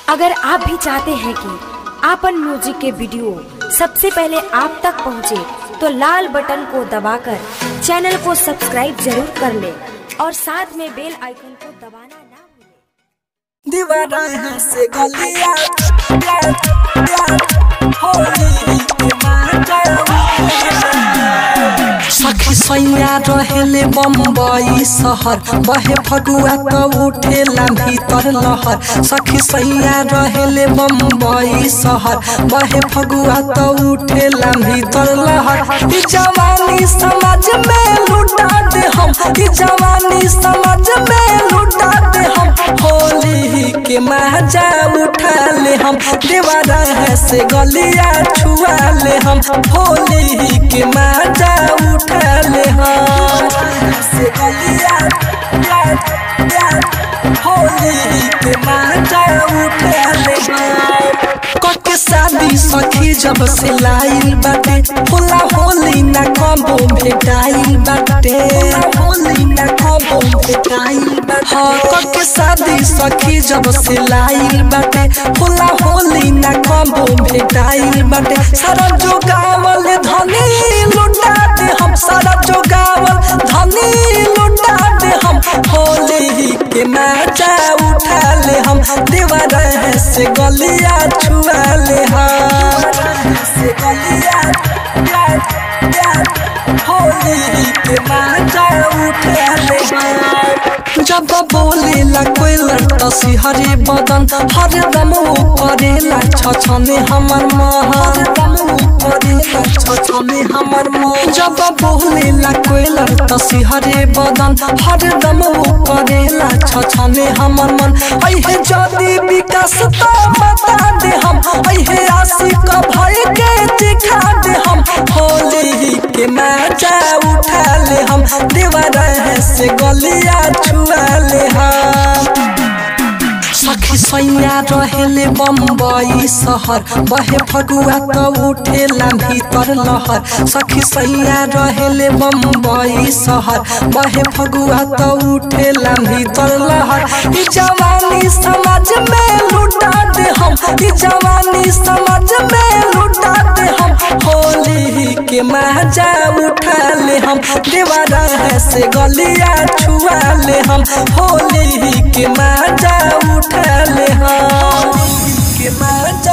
अगर आप भी चाहते हैं कि आपन म्यूजिक के वीडियो सबसे पहले आप तक पहुंचे, तो लाल बटन को दबाकर चैनल को सब्सक्राइब जरूर कर ले और साथ में बेल आइकन को दबाना ना भूलें। दीवाना है से गलिया प्यार प्यार होली के माता सखी सैया रहेले बम्बई शहर बहे फगुआ त उठेला भीतर लहर सखी सैया रहेले बम्बई शहर बहे फगुआ त उठेला भीतर लहर ई जवानी समाज में लुटा दे हम ई जवानी समाज में लुटा दे हम होली के मजा उठा ले हम दीवाना है से गलिया छुआ ले हम होली के मजा उठा ले हम से गलिया प्यार प्यार होली के मजा उठा ले हम कके शादी सखी जब से लाइल बाटे होला होली ना कबो भेटाइल बाटे होली ना कबो भेटाइल बाटे हाँ कके शादी सखी जब से लाइल बाटे होला होली ना कबो भेटाइल बाटे सारा जो गावल धनी लुटा दे हम सारा जो गावल धनी लुटा दे हम होली के मजा उठा ले हम दीवार है से गलिया छुआ ले हम से गलिया प्यार प्यार होली के मजा उठा ले हम जब बोलेला कोई लड़ता सिहरे बदन हर दम करेला छछने हमर मन हर दम करेला छछने हमर मन जब बोलेला कोई लड़ता सिहरे बदन हर दम करेला छछने हमर मन अहे जदी विकास तो बता दे हम अहे आशिक भय के दिखा दे हम होली के मजा उठा ले हम दीवार है से गलिया छुआ ले हम सखी सैया रहेले बम्बई शहर बहे फगुआ त उठेला भीतर लहर सखी सैया रहेले बम्बई शहर बहे फगुआ त उठेला भीतर लहर ई जवानी समाज में लुटा दे हम ई जवानी समाज में लुटा दे हम होली के मजा उठा ले हम दीवारा है से गलिया छुआ ले हम होली के मजा उठा ले हम के मजा